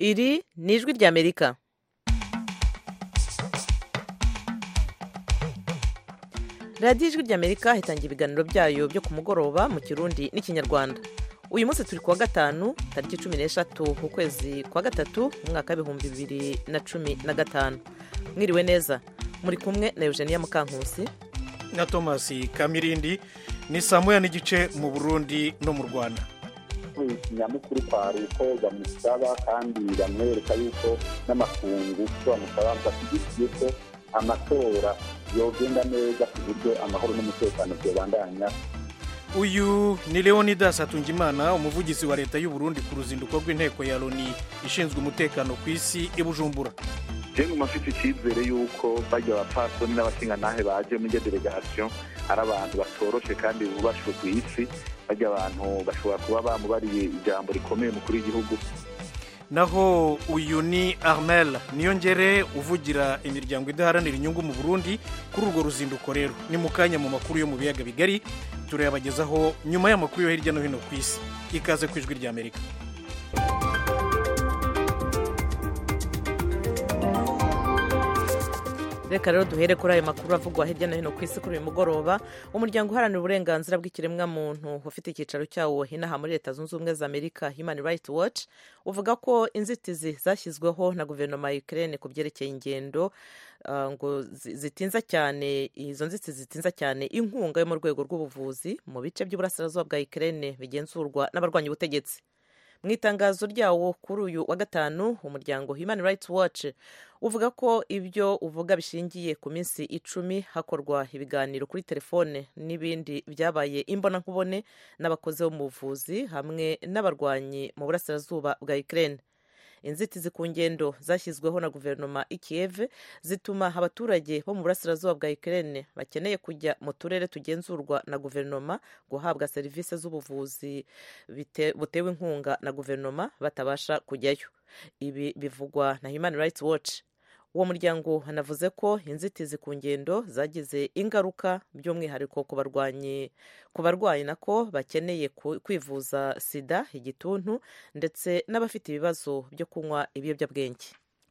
iri ni ijwi ry'amerika radiyo ijwi ry'amerika itangira ibiganiro byayo byo ku mugoroba mu kirundi n'ikinyarwanda uyu munsi turi kuwa gatanu tariki cumi n'eshatu ukwezi kwa gatatu umwaka w'ibihumbi bibiri na cumi na gatanu mwiriwe neza muri kumwe na eugenia mukankusi na thomas kamirindi ni saa moya n'igice mu burundi no mu rwanda nyamukuru kwari uko bamusaba kandi bamwereka yuko n'amakungu ko bamusaba bashyigikiye ko amatora yogenda neza ku buryo amahoro n'umutekano byobandanya uyu ni leonidas hatungimana umuvugizi wa leta y'u Burundi ku ruzinduko rw'inteko ya loni ishinzwe umutekano ku isi i bujumbura jenga mafite icyizere y'uko bajya abapfasoni n'abashingantahe baje muri iyo delegasiyo ari abantu batoroshe kandi bubashwe ku isi bajya abantu bashobora kuba bamubariye ijambo rikomeye mukuru w'igihugu naho uyu ni armel niyongere uvugira imiryango idaharanira inyungu mu burundi kuri urwo ruzinduko rero ni mu kanya mu makuru yo mu biyaga bigari turayabagezaho nyuma y'amakuru yo hirya no hino ku isi ikaze ku ijwi ry'amerika reka rero duhere kuri ayo makuru avugwa hirya no hino ku isi kuri uyu mugoroba umuryango uharanira uburenganzira bw'ikiremwamuntu ufite icyicaro cyawo inaha muri leta zunze ubumwe za amerika human rights watch uvuga ko inzitizi zashyizweho na guverinoma ya ukraine ku byerekeye ingendo ngo zitinza cyane izo nzitizi zitinza cyane inkunga yo mu rwego rw'ubuvuzi mu bice by'uburasirazuba bwa ukraine bigenzurwa n'abarwanya ubutegetsi mu itangazo ryawo kuri uyu wa gatanu umuryango human rights watch uvuga ko ibyo uvuga bishingiye ku minsi icumi hakorwa ibiganiro kuri telefone n'ibindi byabaye imbonankubone n'abakozi bo mu buvuzi hamwe n'abarwanyi mu burasirazuba bwa ukraine inzitizi ku ngendo zashyizweho na guverinoma i Kiev zituma abaturage bo mu burasirazuba bwa Ukraine bakeneye kujya mu turere tugenzurwa na guverinoma guhabwa serivisi z'ubuvuzi butewe inkunga na guverinoma batabasha kujyayo ibi bivugwa na Human Rights Watch uwo muryango hanavuze ko inzitizi ku ngendo zagize ingaruka by'umwihariko ku barwanyi ku barwayi nako bakeneye kwivuza sida igituntu ndetse n'abafite ibibazo byo kunywa ibiyobyabwenge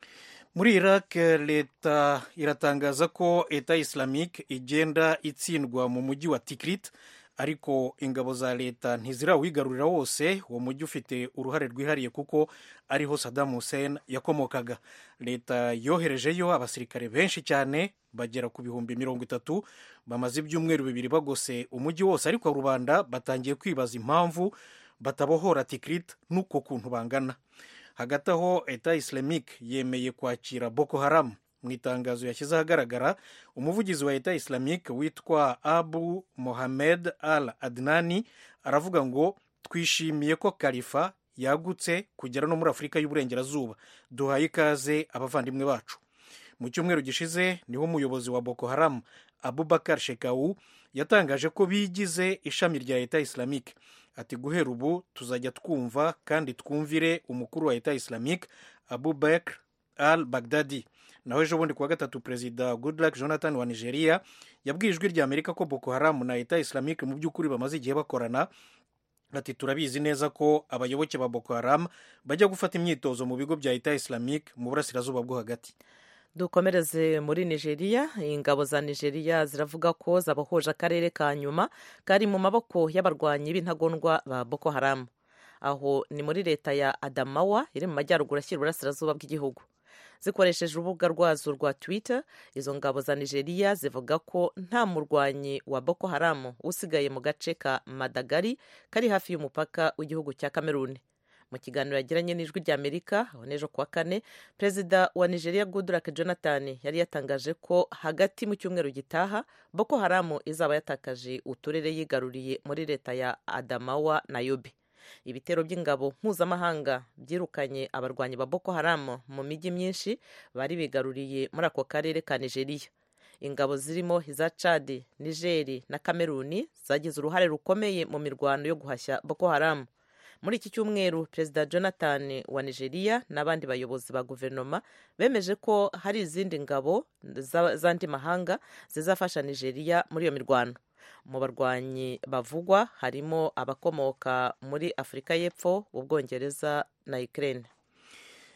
muri iraq leta iratangaza ko eta islamique igenda itsindwa mu mujyi wa tikrit ariko ingabo za leta ntizirawuyigarurira wose uwo mujyi ufite uruhare rwihariye kuko ariho Saddam Hussein yakomokaga leta yoherejeyo abasirikare benshi cyane bagera ku bihumbi mirongo itatu bamaze ibyumweru bibiri bagose umujyi wose ariko rubanda batangiye kwibaza impamvu batabohora tikrit n'uko kuntu bangana hagati aho eta islamique yemeye kwakira boko haram mu itangazo yashyize ahagaragara umuvugizi wa leta islamique witwa abu mohamed al adnani aravuga ngo twishimiye ko kalifa yagutse kugera no muri afurika y'uburengerazuba duhaye ikaze abavandimwe bacu mu cyumweru gishize niho umuyobozi wa boko haram abubakar shekau yatangaje ko bigize ishami rya leta islamique ati guhera ubu tuzajya twumva kandi twumvire umukuru wa leta islamique abubakar al bagdadi naho ejo bundi kuwa gatatu perezida goodluck jonathan wa nigeria yabwiye ijwi rya amerika ko boko haram na leta islamique mu by'ukuri bamaze igihe bakorana ati turabizi neza ko abayoboke ba boko haram bajya gufata imyitozo mu bigo bya leta islamique mu burasirazuba bwo hagati dukomereze muri nigeria ingabo za nigeria ziravuga ko zabohoje akarere ka nyuma kari mu maboko y'abarwanyi b'intagondwa ba boko haram aho ni muri leta ya adamawa iri mu majyaruguru ashyira uburasirazuba bw'igihugu zikoresheje urubuga rwazo rwa twitter izo ngabo za nigeria zivuga ko nta murwanyi wa boko haram usigaye mu gace ka madagari kari hafi y'umupaka w'igihugu cya kameruni mu kiganiro yagiranye n'ijwi ry'amerika aho n'ejo kuwa kane perezida wa nigeria goodluck jonathan yari yatangaje ko hagati mu cyumweru gitaha boko haram izaba yatakaje uturere yigaruriye muri leta ya adamawa na yobe ibitero by'ingabo mpuzamahanga byirukanye abarwanyi ba boko haram mu mijyi myinshi bari bigaruriye muri ako karere ka nigeria ingabo zirimo iza cadi nigeri na kameruni zagize uruhare rukomeye mu mirwano yo guhashya boko haram muri iki cyumweru perezida jonathan wa nigeria n'abandi bayobozi ba guverinoma bemeje ko hari izindi ngabo z'andi mahanga zizafasha nigeria muri iyo mirwano mu barwanyi bavugwa harimo abakomoka muri afurika y'epfo ubwongereza na ukraine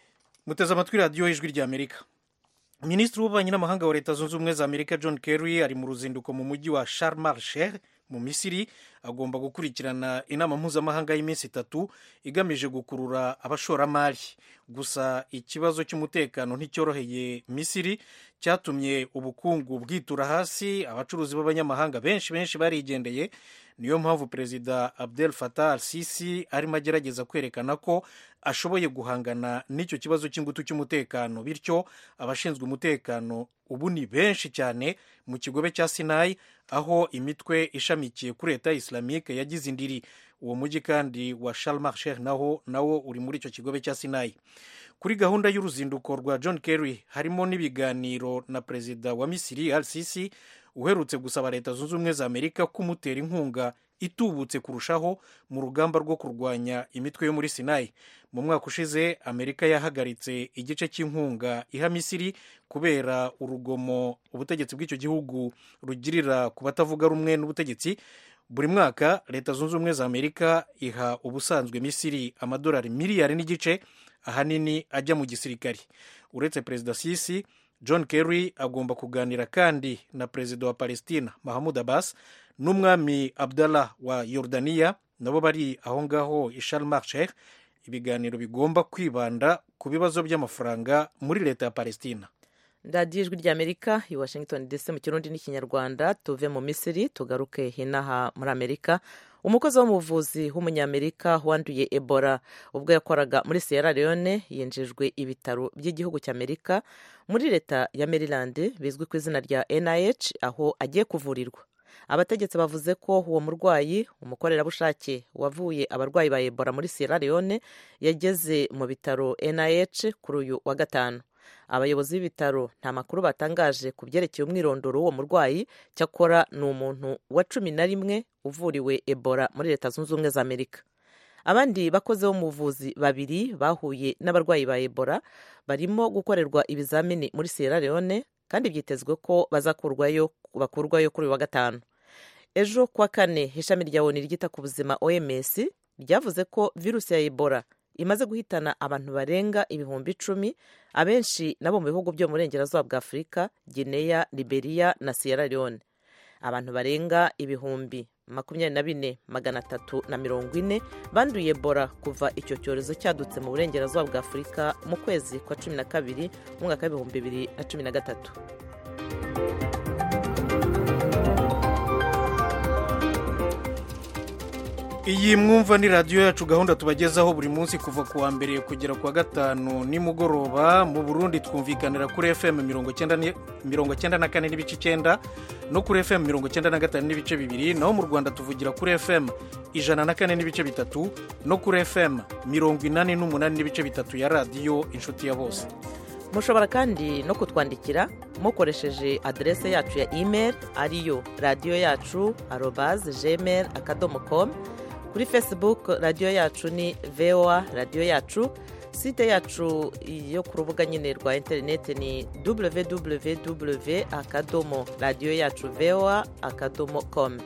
muteze amatwi radiyo y'ijwi ry'amerika minisitiri w'ububanyi n'amahanga wa leta zunze ubumwe za amerika john kerry ari mu ruzinduko mu mujyi wa sharm el sheikh mu misiri agomba gukurikirana inama mpuzamahanga y'iminsi itatu igamije gukurura abashoramari gusa ikibazo cy'umutekano nticyoroheye misiri cyatumye ubukungu bwitura hasi abacuruzi b'abanyamahanga benshi benshi barigendeye niyo mpamvu perezida abdel fatah al sisi arimo agerageza kwerekana ko ashoboye guhangana n'icyo kibazo cy'ingutu cy'umutekano bityo abashinzwe umutekano ubu ni benshi cyane mu kigobe cya sinayi aho imitwe ishamikiye kuri leta islamike yagize indiri uwo mujyi kandi wa sharm sheikh naho nawo uri muri icyo kigobe cya sinayi kuri gahunda y'uruzinduko rwa john kerry harimo n'ibiganiro na perezida wa misiri al sisi uherutse gusaba leta zunze ubumwe za amerika kumutera inkunga itubutse kurushaho mu rugamba rwo kurwanya imitwe yo muri sinayi mu mwaka ushize amerika yahagaritse igice cy'inkunga iha misiri kubera urugomo ubutegetsi bw'icyo gihugu rugirira ku batavuga rumwe n'ubutegetsi buri mwaka leta zunze ubumwe za amerika iha ubusanzwe misiri amadolari miliyari n'igice ahanini ajya mu gisirikari uretse perezida sisi john kerry agomba kuganira kandi na perezida wa palestina mahamud abbas n'umwami abdallah wa yordaniya nabo bari aho ngaho i sharm el sheikh ibiganiro bigomba kwibanda ku bibazo by'amafaranga muri leta ya palestina radiyo ijwi ry'amerika i washington dc mu kirundi n'ikinyarwanda tuve mu misiri tugaruke hinaha muri amerika umukozi wo mu buvuzi w'umunyamerika wanduye ebola ubwo yakoraga muri sierra leone yinjijwe ibitaro by'igihugu cy'amerika muri leta ya maryland bizwi ku izina rya nih aho agiye kuvurirwa abategetsi bavuze ko uwo murwayi umukorerabushake wavuye abarwayi ba ebola muri sierra leone yageze mu bitaro nih kuri uyu wa gatanu abayobozi b'ibitaro nta makuru batangaje ku byerekeye umwirondoro w'uwo murwayi cyakora ni umuntu wa cumi na rimwe uvuriwe ebola muri leta zunze ubumwe za amerika abandi bakozi bo mu buvuzi babiri bahuye n'abarwayi ba ebola barimo gukorerwa ibizamini muri sierra leone kandi byitezwe ko bazakurwayo bakurwayo kuri uyu wa gatanu ejo kuwa kane ishami rya oni ryita ku buzima oms ryavuze ko virusi ya ebola imaze guhitana abantu barenga ibihumbi icumi abenshi nabo mu bihugu byo mu burengerazuba bwa afurika gineya liberiya na sierra leone abantu barenga ibihumbi makumyabiri na bine magana atatu na mirongo ine banduye ebola kuva icyo cyorezo cyadutse mu burengerazuba bwa afurika mu kwezi kwa cumi na kabiri mu mwaka w'ibihumbi bibiri na cumi na gatatu iyi mwumva ni radiyo yacu gahunda tubagezaho buri munsi kuva ku wa mbere kugera ku wa gatanu nimugoroba mu burundi twumvikanira kuri fm mirongo cyenda na kane n'ibice icyenda no kuri fm mirongo cyenda na gatanu n'ibice bibiri naho mu rwanda tuvugira kuri fm ijana na kane n'ibice bitatu no kuri fm mirongo inani n'umunani n'ibice bitatu ya radiyo inshuti ya bose mushobora kandi no kutwandikira mukoresheje aderese yacu ya email ariyo radiyo yacu arobaze gmail akadomo komu kuri facebook radiyo yacu ni voa radiyo yacu site yacu yo ku rubuga nyine rwa interineti ni www akadomo radiyo yacu voa akadomo komu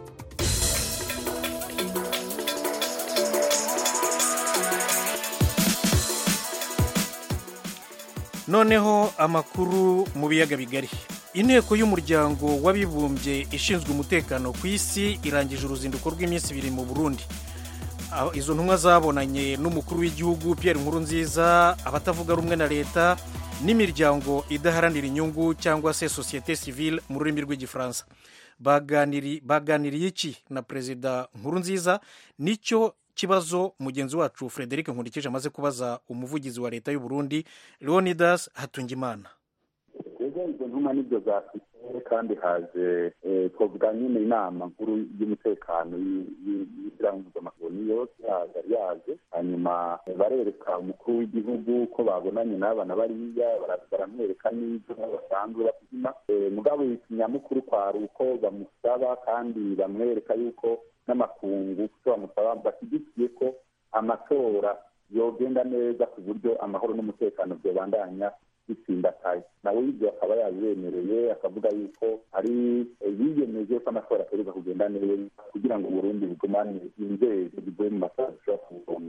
noneho amakuru mu biyaga bigari inteko y'umuryango w'abibumbye ishinzwe umutekano ku isi irangije uruzinduko rw'iminsi ibiri mu burundi izo ntumwa zabonanye n'umukuru w'igihugu Pierre Nkurunziza abatavuga rumwe na leta n'imiryango idaharanira inyungu cyangwa se sosiyete sivile mu rurimi rw'igifaransa baganiriye iki na perezida Nkurunziza nicyo kibazo mugenzi wacu frederic nkurikije amaze kubaza umuvugizi wa leta y'u Burundi leonidas hatungimana rero izo ntumwa nibyo zafite kandi haje twavuga nyine inama nkuru y'umutekano y'ishyirahamwe mpuzamahanga yose yari yaje hanyuma barereka umukuru w'igihugu ko babonanye n'abana bariya baramwereka n'ibyo basanzwe bapima mugabo ikinyamukuru kwari uko bamusaba kandi bamwereka yuko n'amakungu kuko bamusaba bashyigikiye ko amatora yogenda neza ku buryo amahoro n'umutekano byabandanya bitsindataye nawe ibyo akaba yabibemereye akavuga yuko ari yiyemeje ko amatora ategereza kugenda neza kugira ngo uburundi bugumane inzego zivuye mu matora zishobora kubugombora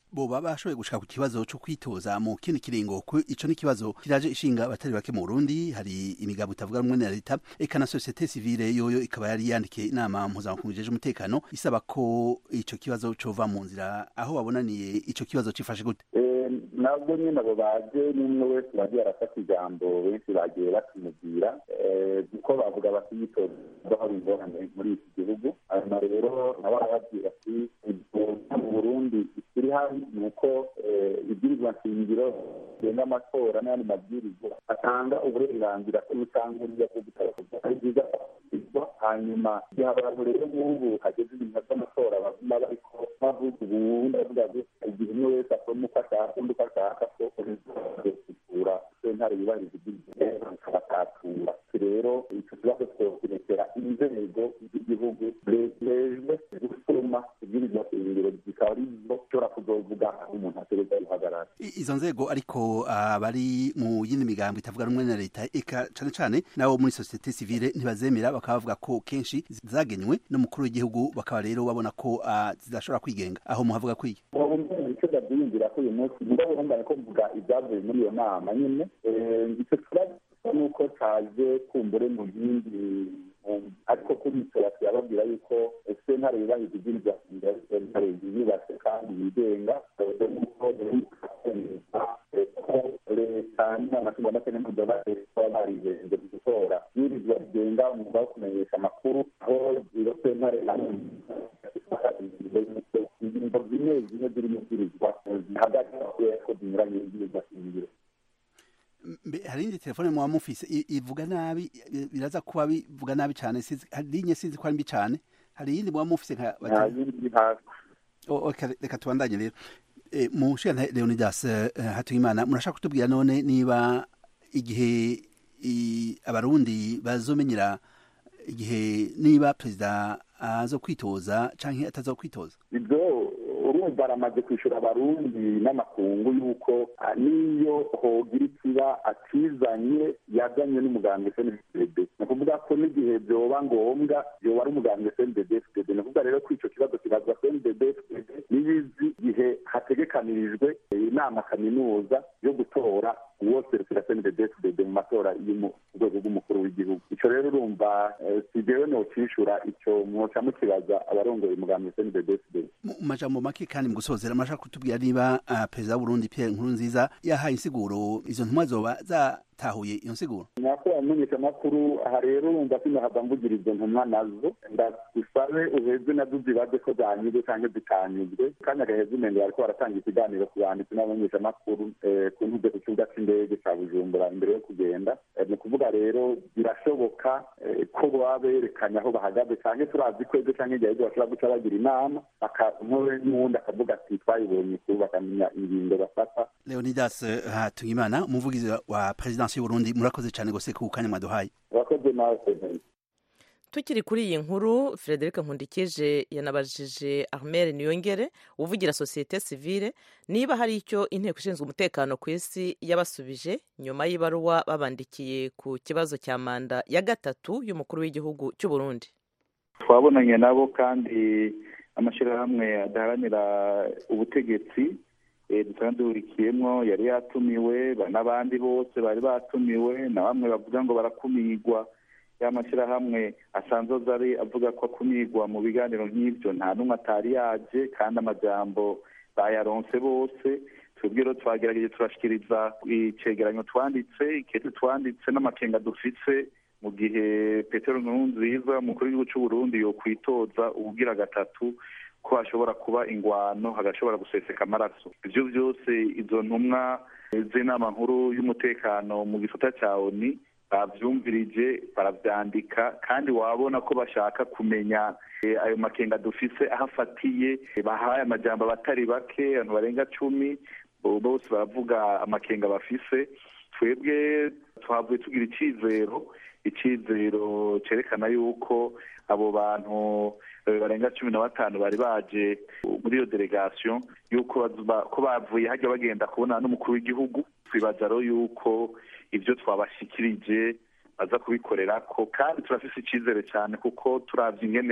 boba bashoboye gushika ku kibazo cyo kwitoza mu kindi kiringo ko ico ni kibazo kiraje ishinga abatari bake mu Burundi hari imigabo itavuga rumwe na leta eka na societe civile yoyo ikaba yari yandikiye inama mpuzamakungu ijeje umutekano isaba ko ico kibazo cova mu nzira aho babonaniye ico kibazo cifashe gute nabwo nyine abo baje n'umwe wese bagiye arafata ijambo benshi bagiye batumubwira kuko bavuga bati yitoza hari ingorane muri iki gihugu hanyuma rero nabo arababwira ati mu burundi ikiri hano ni uko ibwirizwa nshingiro bigenga amatora n'ayandi mabwirizwa atanga uburenganzira ko bitangurira bwo gutara ari byiza hanyuma igihe abantu rero nk'ubu hageze ibintu by'amatora baguma bariko bavuga ubundi bavuga igihe umwe wese akora uko ashaka undi uko ashaka ko gusura sentare yubahiriza ibyiza akabatatura rero icyo kibazo twokirekera inzego z'igihugu zejejwe gusoma ibwirizwa shingiro zikaba ari zo ushobora kuzovuga aho umuntu ategereza guhagarara izo nzego ariko abari mu yindi migambo itavuga rumwe na leta eka cane cane nabo muri societe civile ntibazemera bakaba bavuga ko kenshi zagenywe n'umukuru w'igihugu bakaba rero babona ko zidashobora kwigenga aho muhavuga kwiye icyo ndabyiyumvira ko uyu munsi mugabo urumva ko mvuga ibyavuye muri iyo nama nyine icyo kibazo nuko cyaje kumbure mu yindi ariko kuri icyo yababwira yuko sentare yubahiriza ibyirizwa sentare yiyubatse kandi yigenga nuko leta n'amashuri y'amateka mpuzamahanga baba barijeje gutora ibwirizwa rigenga umwuga wo kumenyesha amakuru aho iyo sentare ingingo zimwe zimwe ziri mu bwirizwa zihagaze ko zinyuranye n'ibwirizwa shingiro hari indi telefone muba mufise ivuga nabi biraza kuba bivuga nabi cyane linye sinzi ko ari mbi cyane hari iyindi muba mufise nka reka tubandanye rero mu nshinga leonidas hatuyimana murashaka kutubwira none niba igihe abarundi bazomenyera igihe niba perezida azo kwitoza cyangwa ataza kwitoza ibyo urumva aramaze kwishyura abarundi n'amakungu y'uko n'iyo hogira ikiba atizanye yazanye n'umuganga fndd ni ukuvuga ko n'igihe byoba ngombwa yoba ari umuganga fndd fdd ni ukuvuga rero ko icyo kibazo kibazwa fndd fdd n'ibizi igihe hategekanirijwe inama kaminuza yo gutora uwo serivisi fndd fdd mu matora y'urwego rw'umukuru w'igihugu icyo rero urumva si jewe nocishura icyo mwoca mukibaza abarongoye umuganga fndd fdd mu majambo make kandi mu gusozera murashaka kutubwira niba perezida w'uburundi pierre nkurunziza yahaye insiguro izo ntumwa zoba zatahuye iyo nsiguro nyakubahwa mumenyeshamakuru aha rero urumva sinahava mvugira izo ntumwa nazo ndagusabe uheze nazo zibaze ko zanyuzwe cyangwa zitanyuzwe kanya gaheze umende bariko baratanga ikiganiro ku banditsi n'abamenyeshamakuru ku ntuze ku kibuga c'indege ca bujumbura imbere yo kugenda ni ukuvuga rero birashoboka ko baba berekanye aho bahagaze cyangwa turazi ko ejo cyangwa igihe bashobora guca bagira inama umwe n'uwundi akavuga ati twayibonye kuru bakamenya ingingo bafata leonidas hatuyimana umuvugizi wa perezidansi y'uburundi murakoze cyane gose ku kanya mwaduhaye urakoze nawe tukiri kuri iyi nkuru frederic nkundikije yanabajije armel niyongere uvugira sosiyete sivile niba hari icyo inteko ishinzwe umutekano ku isi yabasubije nyuma y'ibaruwa babandikiye ku kibazo cya manda ya gatatu y'umukuru w'igihugu cy'u Burundi twabonanye nabo kandi amashyirahamwe adaharanira ubutegetsi dusanzwe duhurikiyemo yari yatumiwe n'abandi bose bari batumiwe na bamwe bavuga ngo barakumirwa ya mashyirahamwe asanzwe ari avuga ko akumirwa mu biganiro nk'ibyo nta n'umwe atari yaje kandi amajambo bayaronse bose twebwe rero twagerageje turashyikiriza icegeranyo twanditse ikete twanditse n'amakenga dufise mu gihe petero nkurunziza umukuru w'igihugu cy'u Burundi yo kwitoza ubugira gatatu ko hashobora kuba ingwano hagashobora guseseka amaraso ibyo byose izo ntumwa z'inama nkuru y'umutekano mu gisata cya oni bavyumvirije baravyandika kandi wabona ko bashaka kumenya ayo makenga dufise aho afatiye bahaye amajambo abatari bake abantu barenga cumi bose baravuga amakenga bafise twebwe twavuye tugira icizero icizero cerekana yuko abo bantu barenga cumi na batanu bari baje muri iyo delegation yuko ko bavuye hajya bagenda kubona n'umukuru w'igihugu twibaza rero yuko ibyo twabashyikirije baza kubikorera ko kandi turafise icyizere cyane kuko turavye ingene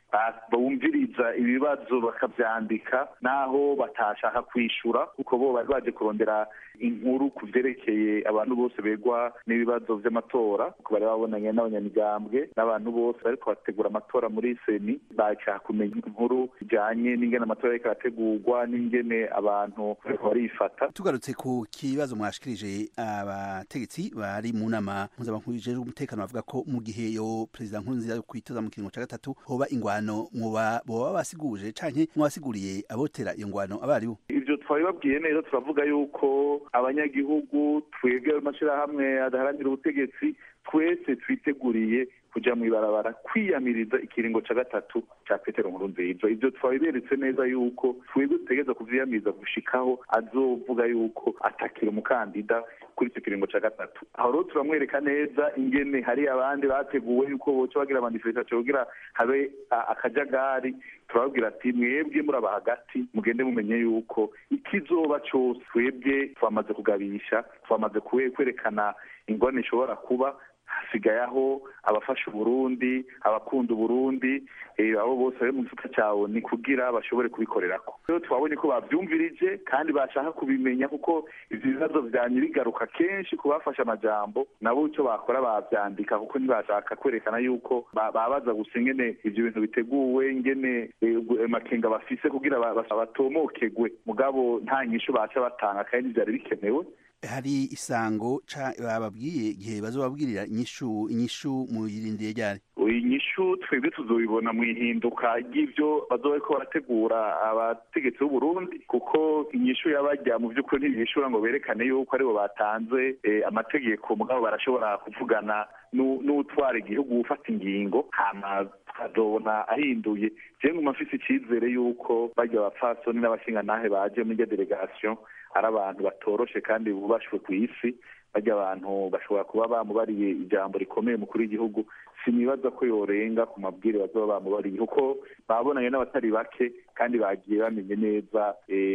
bumviriza ibibazo bakabyandika n'aho batashaka kwishyura kuko bo bari baje kurondera inkuru ku byerekeye abantu bose begwa n'ibibazo by'amatora kuko bari babonanye n'abanyamigambwe n'abantu bose bariko bategura amatora muri seni bashaka kumenya inkuru bijanye n'ingene amatora ariko arategurwa n'ingene abantu bariko barifata tugarutse ku kibazo mwashikirije abategetsi bari mu nama mpuzamakungu ijejwe umutekano bavuga ko mu gihe yo perezida nkurunziza yo kwitoza mu kiringo ca gatatu hoba ingwano muba boba basiguje canke mwabasiguriye abotera iyo ngwano abaribo ivyo twabibabwiye neza turavuga yuko abanyagihugu twebwe amashirahamwe adaharanira ubutegetsi twese twiteguriye kuja mw'ibarabara kwiyamiriza ikiringo ca gatatu ca petero nkurunziza ivyo twabiberetse neza yuko twebwe dutegereza kuvyiyamiriza gushikaho azovuga yuko atakira umukandida kuri icyo kiringo ca gatatu aho rero turamwereka neza ingene hari abandi bateguwe yuko boca bagira amanifestation kugira habe akajagari turababwira ati mwebwe muraba hagati mugende mumenye yuko ikizoba cose twebwe twamaze kugabisha twamaze kwerekana ingorane ishobora kuba hasigaye aho abafasha uburundi abakunda uburundi abo bose bari mu gifuka cyawe ni kugira bashobore kubikorerako rero twabonye ko bavyumvirije kandi bashaka kubimenya kuko ivyo bibazo vyanye bigaruka kenshi ku bafashe amajambo nabo ico bakora bavyandika kuko ntibashaka kwerekana yuko babaza gusa ingene ivyo bintu biteguwe ingene makenga bafise kugira batomokegwe mugabo nta nyishu baca batanga kandi vyari bikenewe hari isango bababwiye igihe bazobabwirira inyishu inyishu muyirindiye ryari inyishu twebwe tuzobibona mu ihinduka ry'ivyo bazoba bariko barategura abategetsi b'uburundi kuko inyishu yabajya mu vy'ukuri ntibishura ngo berekane yuko aribo batanze amategeko mugabo barashobora kuvugana n'utwara igihugu ufata ingingo hama tukazobona ahinduye jewe nguma mfise icizere yuko barya abapfasoni n'abashingantahe baje muri irya delegation ari abantu batoroshe kandi bubashwe ku isi barya abantu bashobora kuba bamubariye ijambo rikomeye mukuru w'igihugu sinibaza ko yorenga ku mabwire bazoba bamubariye kuko babonanye n'abatari bake kandi bagiye bamenye neza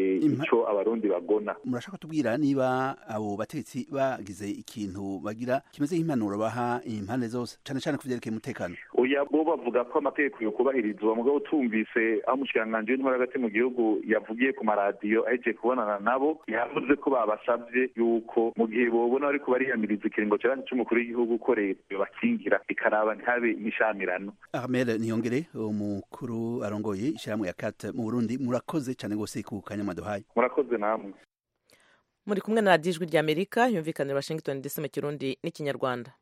ico abarundi bagona murashaka kutubwira niba abo bategetsi bagize ikintu bagira kimeze nk'impanuro baha impande zose cane cane ku vyerekeye umutekano oya bo bavuga ko amategeko yo kubahirizwa mugabo tumvise aho umushikiranganji w'intwara hagati mu gihugu yavugiye ku maradiyo ahejeje kubonana nabo yavuze ko babasavye yuko mu gihe bobona bariko bariyamiriza ikiringo ca c'umukuru w'igihugu ko leta yobakingira ikaraba ntihabe imishamirano Ahmed Niyongere umukuru arongoye ishirahamwe ya kat mu Burundi murakoze cyane gose ku kanya maduhaye murakoze namwe muri kumwe na radiyo ijwi ry'amerika yumvikanira washington dc mu kirundi n'ikinyarwanda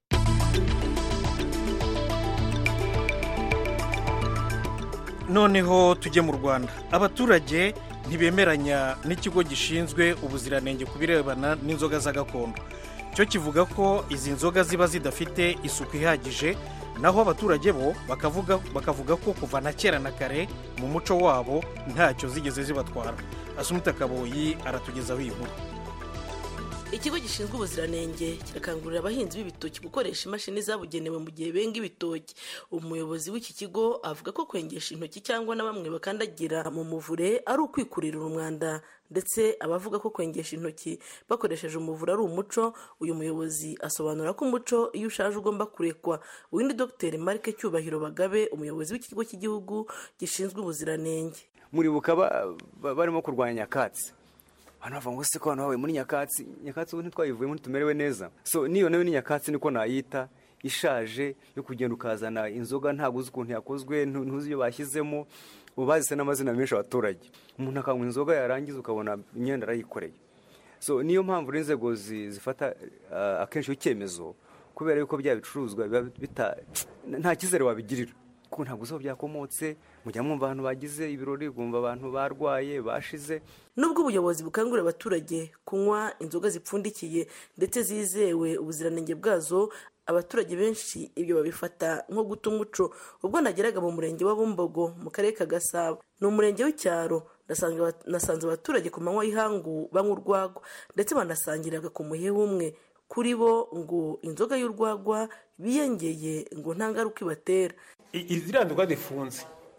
noneho tujye mu rwanda abaturage ntibemeranya n'ikigo gishinzwe ubuziranenge ku birebana n'inzoga za gakondo cyo kivuga ko izi nzoga ziba zidafite isuku ihagije naho abaturage bo bakavuga bakavuga ko kuva na kera na kare mu muco wabo ntacyo zigeze zibatwara asumuta kaboyi aratugezaho iyi nkuru ikigo gishinzwe ubuziranenge kirakangurira abahinzi b'ibitoki gukoresha imashini zabugenewe mu gihe benga ibitoki umuyobozi w'iki kigo avuga ko kwengesha intoki cyangwa na bamwe bakandagira mu muvure ari ukwikurira umwanda ndetse abavuga ko kwengesha intoki bakoresheje umuvure ari umuco uyu muyobozi asobanura ko umuco iyo ushaje ugomba kurekwa uwindi dr marike cyubahiro bagabe umuyobozi w'ikigo cy'igihugu gishinzwe ubuziranenge muribuka barimo kurwanya nyakatsi abantu bavuga ngo se ko abantu babaye muri nyakatsi nyakatsi ubu ntitwayivuyemo ntitumerewe neza so niyo nayo ni nyakatsi niko nayita ishaje yo kugenda ukazana inzoga ntabwo uzi ukuntu yakozwe ntuzi iyo bashyizemo ubu bazise n'amazina menshi abaturage umuntu akanywa inzoga yarangiza ukabona imyenda arayikoreye so niyo mpamvu n'inzego zifata akenshi icyemezo kubera yuko bya bicuruzwa biba nta cyizere wabigirira kuko ntabwo uzi aho byakomotse mujya mwumva abantu bagize ibirori bumva abantu barwaye bashize nubwo ubuyobozi bukangurira abaturage kunywa inzoga zipfundikiye ndetse zizewe ubuziranenge bwazo abaturage benshi ibyo babifata nko guta umuco ubwo nageraga mu murenge wa bumbogo mu karere ka gasabo ni umurenge w'icyaro nasanze abaturage ku manywa y'ihangu banywa urwagwa ndetse banasangiraga ku muheha umwe kuri bo ngo inzoga y'urwagwa biyengeye ngo nta ngaruka ibatera iziriya nzoga zifunze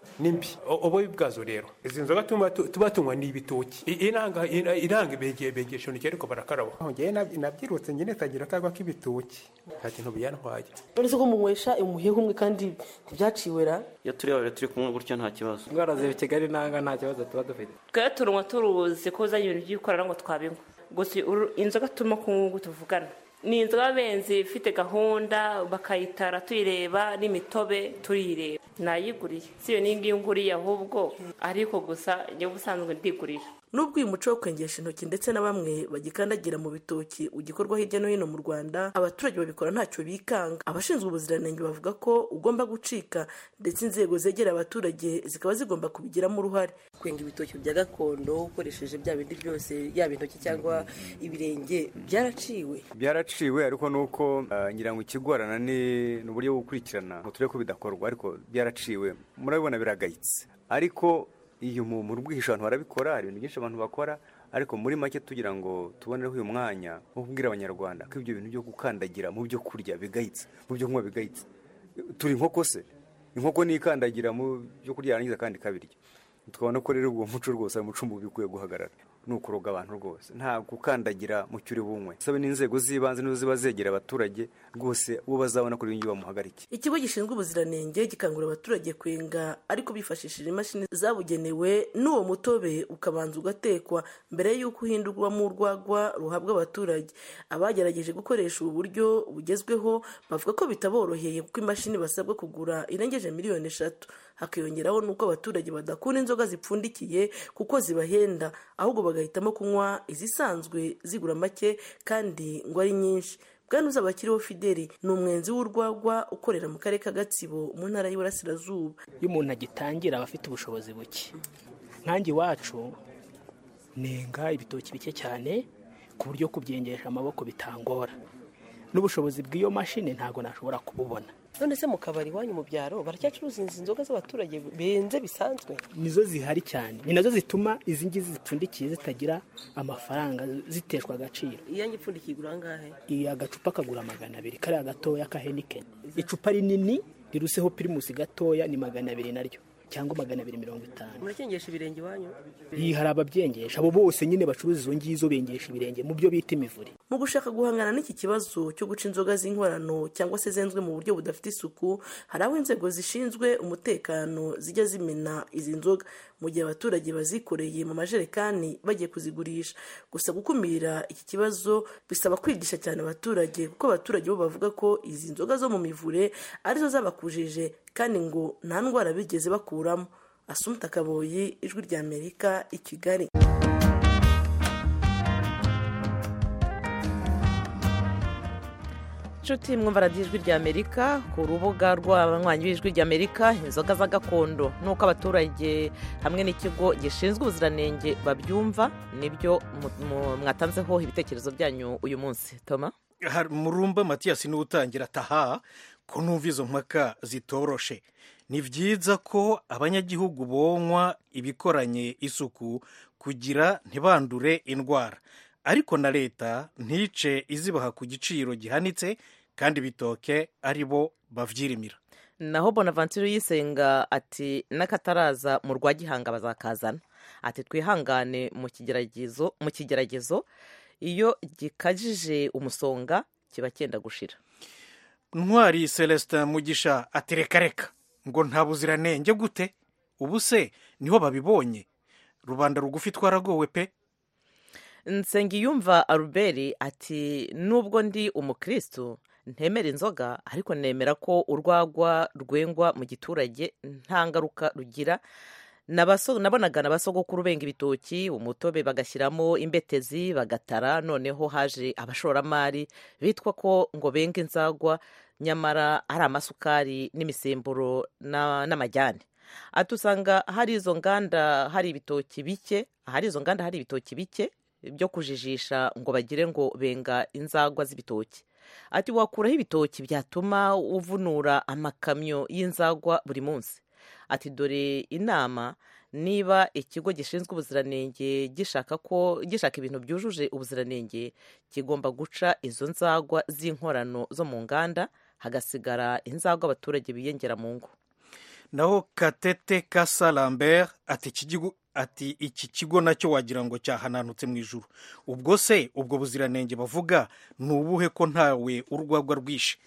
ni mbi ububi bwazo rero izi nzoga tuba tunywa ni ibitoki inanga iranga begesho ni ariko barakaraba ngewe nabyirutse nyine tagira akagwa k'ibitoki nta kintu byantwaye uretse ko munywesha umuheha umwe kandi ntibyaciwe ra iyo turi babiri turi kumwe gutyo nta kibazo indwara ziri kigali nanga nta kibazo tuba dufite twebwe turunywa turuzi ko uzanye ibintu by'ikorana ngo twabinywa gusa inzoga turimo kunywa tuvugana ni inzoga benzi ifite gahunda bakayitara tuyireba n'imitobe tuyireba nayiguriye si iyo ngiyo nguriye ahubwo ariko gusa njyewe ubusanzwe ndigurira nubwo uyu muco wo kwengesha intoki ndetse na bamwe bagikandagira mu bitoki ugikorwa hirya no hino mu rwanda abaturage babikora ntacyo bikanga abashinzwe ubuziranenge bavuga ko ugomba gucika ndetse inzego zegera abaturage zikaba zigomba kubigiramo uruhare kwenga ibitoki bya gakondo ukoresheje bya bindi byose yaba intoki cyangwa ibirenge byaraciwe byaraciwe ariko nuko ngira ngo ikigorana ni uburyo bwo gukurikirana ngo turebe ko bidakorwa ariko byaraciwe murabibona biragayitse ariko iyo mu rwihisho abantu barabikora hari ibintu byinshi abantu bakora ariko muri make tugira ngo tubonereho uyu mwanya wo kubwira abanyarwanda ko ibyo bintu byo gukandagira mu byo kurya bigayitse mu byo kunywa bigayitse turi inkoko se inkoko nikandagira mu byo kurya yarangiza kandi ikabirya tukabona ko rero uwo muco rwose ari umuco mubi ukwiye guhagarara ni ukuroga abantu rwose nta gukandagira mu cyuri bunywe sabe n'inzego z'ibanze nizo ziba zegera abaturage rwose uwo bazabona kuri iyi bamuhagarike ikigo gishinzwe ubuziranenge gikangurira abaturage kwenga ariko bifashishije imashini zabugenewe n'uwo mutobe ukabanza ugatekwa mbere y'uko uhindurwamo urwagwa ruhabwa abaturage abagerageje gukoresha ubu buryo bugezweho bavuga ko bitaboroheye kuko imashini basabwa kugura irengeje miliyoni eshatu hakiyongeraho n'uko abaturage badakunda inzoga zipfundikiye kuko zibahenda ahubwo bagahitamo kunywa izisanzwe zigura make kandi ngo ari nyinshi bwanuza abakiriho fideli ni umwenzi w'urwagwa ukorera mu karere ka gatsibo mu ntara y'iburasirazuba iyo umuntu agitangira aba afite ubushobozi buke nkange iwacu nenga ibitoki bike cyane ku buryo kubyengesha amaboko bitangora n'ubushobozi bw'iyo mashini ntabwo nashobora kububona none se mu kabari iwanyu mu byaro baracyacuruza izi nzoga z'abaturage benze bisanzwe nizo zihari cyane ni nazo zituma izi ngizi zipfundikiye zitagira amafaranga ziteshwa agaciro iyange ipfundikiye igura angahe iyi agacupa kagura magana abiri kariya gatoya ka henikeni icupa rinini riruseho pirimusi gatoya ni magana abiri naryo cyangwa magana abiri mirongo itanu murakengesha ibirenge iwanyu iyi hari ababyengesha abo bose nyine bacuruza izo ngizo bengesha ibirenge mu byo bita imivure mu gushaka guhangana n'iki kibazo cyo guca inzoga z'inkorano cyangwa se zenzwe mu buryo budafite isuku hari aho inzego zishinzwe umutekano zijya zimena izi nzoga mu gihe abaturage bazikoreye mu majerekani bagiye kuzigurisha gusa gukumira iki kibazo bisaba kwigisha cyane abaturage kuko abaturage bo bavuga ko izi nzoga zo mu mivure arizo zabakujije kandi ngo nta ndwara bigeze bakuramo asumta kaboyi ijwi ry'amerika i kigali inshuti mwumva radiyo ijwi ry'amerika ku rubuga rw'abanywanyi b'ijwi ry'amerika inzoga za gakondo n'uko abaturage hamwe n'ikigo gishinzwe ubuziranenge babyumva nibyo mwatanzeho ibitekerezo byanyu uyu munsi toma murumba matiyasi niwe utangira ataha ko numva izo mpaka zitoroshe ni byiza ko abanyagihugu bonywa ibikoranye isuku kugira ntibandure indwara ariko na leta ntice izibaha ku giciro gihanitse kandi bitoke ari bo babyirimira naho bonaventure yisenga ati n'akataraza mu rwa gihanga bazakazana ati twihangane mu kigeragezo mu kigeragezo iyo gikajije umusonga kiba cyenda gushira ntwari celestin mugisha atereka reka ngo nta buziranenge gute ubu se niho babibonye rubanda rugufi twaragowe pe nsengiyumva aruberi ati nubwo ndi umukirisitu ntemera inzoga ariko nemera ko urwagwa rwengwa mu giturage nta ngaruka rugira nabonaga na basogokuru benga ibitoki umutobe bagashyiramo imbetezi bagatara noneho haje abashoramari bitwa ko ngo benga inzagwa nyamara ari amasukari n'imisemburo n'amajyane ati usanga hari izo nganda hari ibitoki bike ahari izo nganda hari ibitoki bike byo kujijisha ngo bagire ngo benga inzagwa z'ibitoki ati wakuraho ibitoki byatuma uvunura amakamyo y'inzagwa buri munsi ati dore inama niba ikigo gishinzwe ubuziranenge gishaka ko gishaka ibintu byujuje ubuziranenge kigomba guca izo nzagwa z'inkorano zo mu nganda hagasigara inzagwa abaturage biyongera mu ngo naho katete kasa lambert ati iki gihugu ati iki kigo nacyo wagira ngo cyahananutse mu ijuru ubwo se ubwo buziranenge bavuga ni ubuhe ko ntawe urwagwa rwishe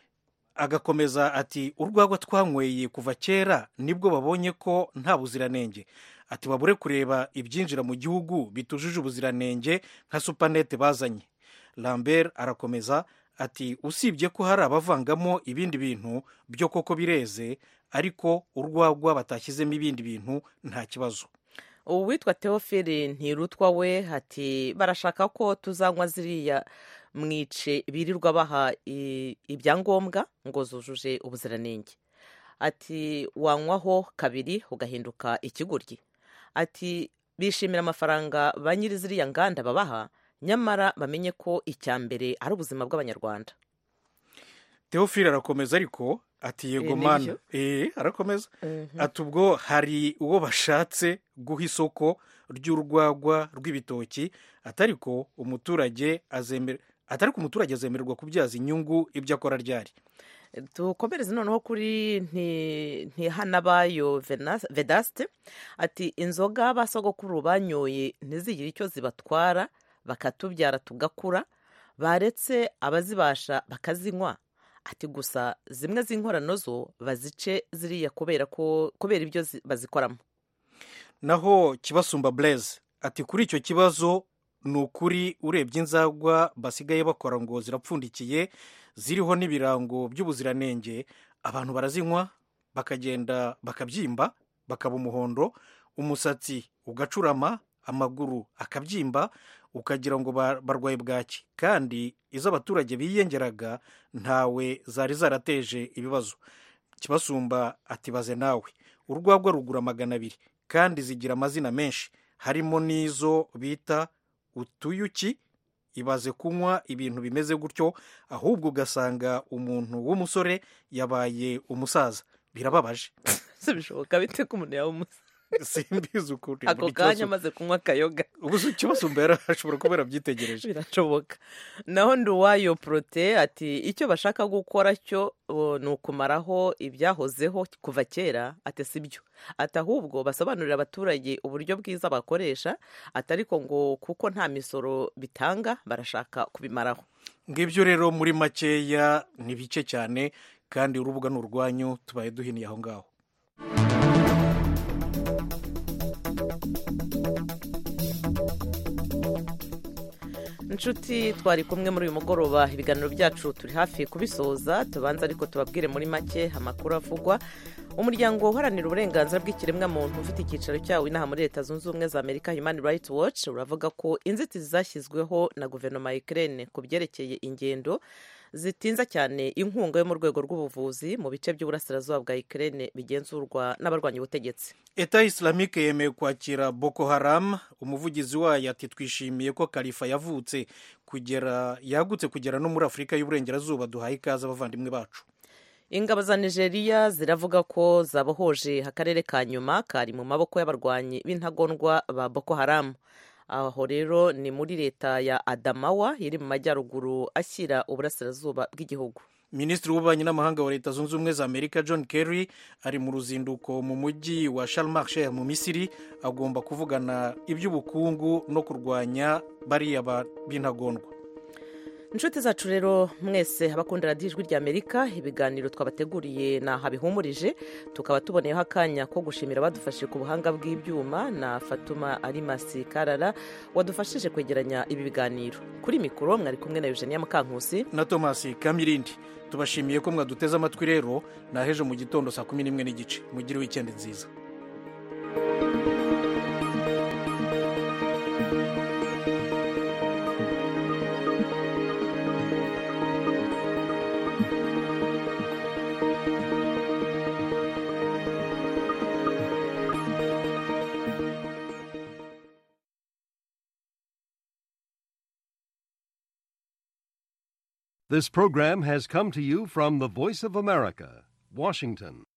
agakomeza ati urwagwa twanyweye kuva kera nibwo babonye ko nta buziranenge ati babure kureba ibyinjira mu gihugu bitujuje ubuziranenge nka supanete bazanye lambert arakomeza ati usibye ko hari abavangamo ibindi bintu byo koko bireze ariko urwagwa batashyizemo ibindi bintu nta kibazo uwitwa teofili ntirutwa we ati barashaka ko tuzanywa ziriya mwice birirwa baha i- ibyangombwa ngo zujuje ubuziranenge ati wanywaho kabiri ugahinduka ikigoryi ati bishimira amafaranga ba nyiri ziriya nganda babaha nyamara bamenye ko icya mbere ari ubuzima bw'abanyarwanda teofile arakomeza ariko ati yego Eh, mana nibyo. eh arakomeza Mhm. ati ubwo hari uwo bashatse guha isoko ry'urwagwa rw'ibitoki atari ko umuturage azemera atari ko umuturage azemererwa kubyaza inyungu ibyo akora ryari dukomereze noneho kuri nti- ntihanabayo Venas- vedaste ati inzoga ba sogokuru banyoye ntizigire icyo zibatwara bakatubyara tugakura baretse abazibasha bakazinywa ati gusa zimwe z'inkorano zo bazice ziriya kubera ko kubera ibyo zi- bazikoramo naho kibasumba blaise ati kuri icyo kibazo ni ukuri urebye inzagwa basigaye bakora ngo zirapfundikiye ziriho n'ibirango by'ubuziranenge abantu barazinywa bakagenda bakabyimba bakaba umuhondo umusatsi ugacurama amaguru akabyimba ukagira ngo ba- barwaye bwaki kandi izo abaturage biyengeraga ntawe zari zarateje ibibazo kibasumba atibaze nawe urwagwa rugura magana abiri kandi zigira amazina menshi harimo n'izo bita utuyuki ibaze kunywa ibintu bimeze gutyo ahubwo ugasanga umuntu w'umusore yabaye umusaza birababaje si bishoboka bite ko umuntu yaba umusa simbizi ukuntu ako kanya amaze kunywa akayoga ubu si ikibasumba yari ashobora kuba yarabyitegereje birashoboka naho nduwayo porote ati icyo bashaka gukora cyo o, ni ukumaraho ibyahozeho kuva kera ati si byo ati ahubwo basobanurira abaturage uburyo bwiza bakoresha atari ko ngo kuko nta misoro bitanga barashaka kubimaraho ngibyo rero muri makeya ni bike cyane kandi urubuga ni urwanyu tubaye duhiniye aho ngaho inshuti twari kumwe muri uyu mugoroba ibiganiro byacu turi hafi kubisoza tubanza ariko tubabwire muri make amakuru avugwa umuryango uharanira uburenganzira bw'ikiremwamuntu ufite icyicaro cyawo inaha muri leta zunze ubumwe za amerika human rights watch uravuga ko inzitizi zashyizweho na guverinoma ya ukraine ku byerekeye ingendo zitinza cyane inkunga yo mu rwego rw'ubuvuzi mu bice by'uburasirazuba bwa ukraine bigenzurwa n'abarwanya ubutegetsi eta islamike yemeye kwakira boko haram umuvugizi wayo ati twishimiye ko kalifa yavutse kugera yagutse kugera no muri afurika y'uburengerazuba duhaye ikaze abavandimwe bacu ingabo za nigeria ziravuga ko zabohoje akarere ka nyuma kari mu maboko y'abarwanyi b'intagondwa ba boko haram aho rero ni muri leta ya adamawa iri mu majyaruguru ashyira uburasirazuba bw'igihugu minisitiri w'ububanyi n'amahanga wa leta zunze ubumwe za amerika john kerry ari mu ruzinduko mu mujyi wa sharmarche mu misiri agomba kuvugana iby'ubukungu no kurwanya bariya ba- b'intagondwa inshuti zacu rero mwese abakunda radiyo ijwi rya amerika ibiganiro twabateguriye ni aha bihumurije tukaba tuboneyeho akanya ko gushimira abadufashije ku buhanga bw'ibyuma na fatuma arimasi karara wadufashije kwegeranya ibi biganiro kuri mikoro mwari kumwe na eugenia mukankusi na thomas kamirindi tubashimiye ko mwaduteze amatwi rero naheje mu gitondo saa kumi n'imwe n'igice mugire wikendi nziza This program has come to you from the Voice of America, Washington.